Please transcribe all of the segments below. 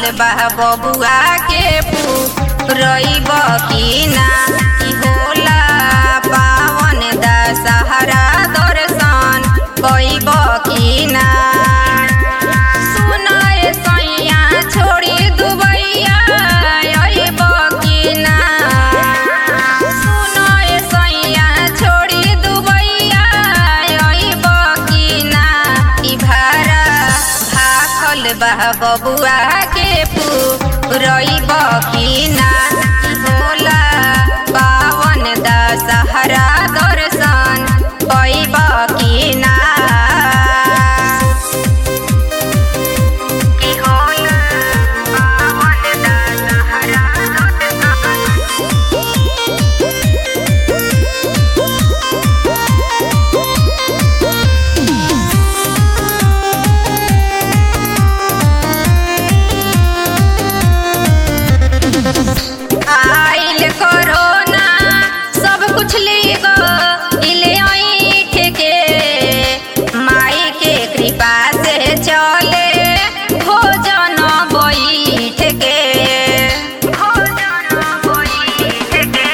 भाखल बा बबुआ के रईब की ना ई होला पावन दशहरा दर्शन कईब की ना सुनाए सैया छोड़ी दुबैया अइब की ना सुनाए सैया छोड़ी दुबैया अइब की ना ई भारा भाखल बा बबुआ के रईब की ना ई होला पावन दशहरा दर्शन कईब की ना ई होला पावन दशहरा दर्शन आइल कोरोना सब कुछ ले गो इले ऐठ के माई के कृपा से चले भोजन बैठ के भोजन बैठ के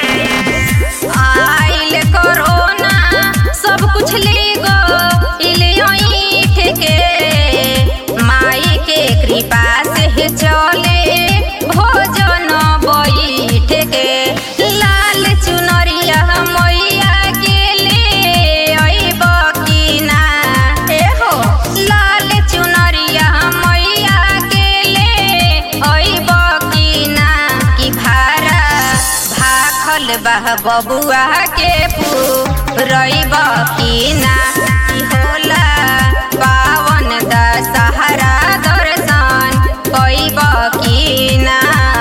आइल कोरोना सब कुछ ले गो इले ऐठ के माई के कृपा से चले भोजन बैठ के लाल चुनरिया मैया के ले अइब की ना ए हो लाल चुनरिया मैया के ले अइब की ना की भारा भाखल बह बबुआ के रईब की ना ई होला पावन दशहरा दर्शन कईब की ना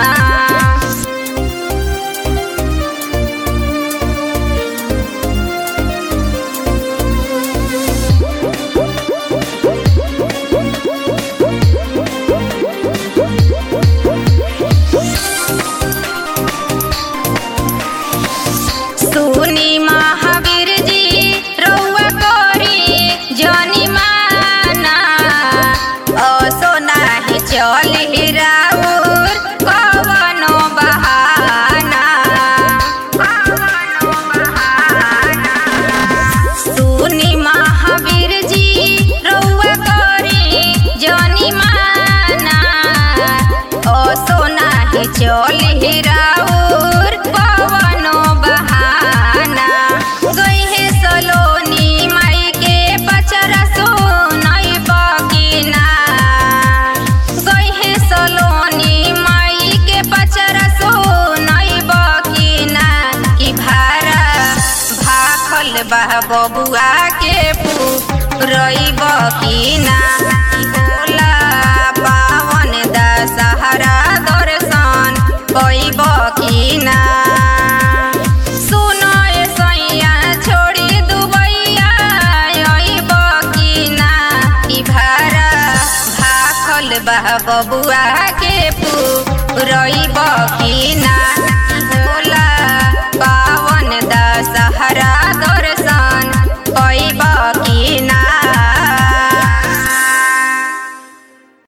सुनी महावीर जी रउआ करी जनी माना असो नाही चली राउर कवनो बहाना कवनो बहाना सुनी महावीर जी रउआ करी जनी माना असो नाही चली राउर कवनो बहाना गइहे सलोनी माई के पचरा सुनई बकिना गइहे सलोनी माई के पचरा सुनई बकिना की भारा भाखल बा बबुआ के रईब की ना ई होला पावन दशहरा दर्शन कईब की ना सुनय सैया छोड़ी दुबैया अइब की ना ई भारा भाखल बा बबुआ के रईब की ना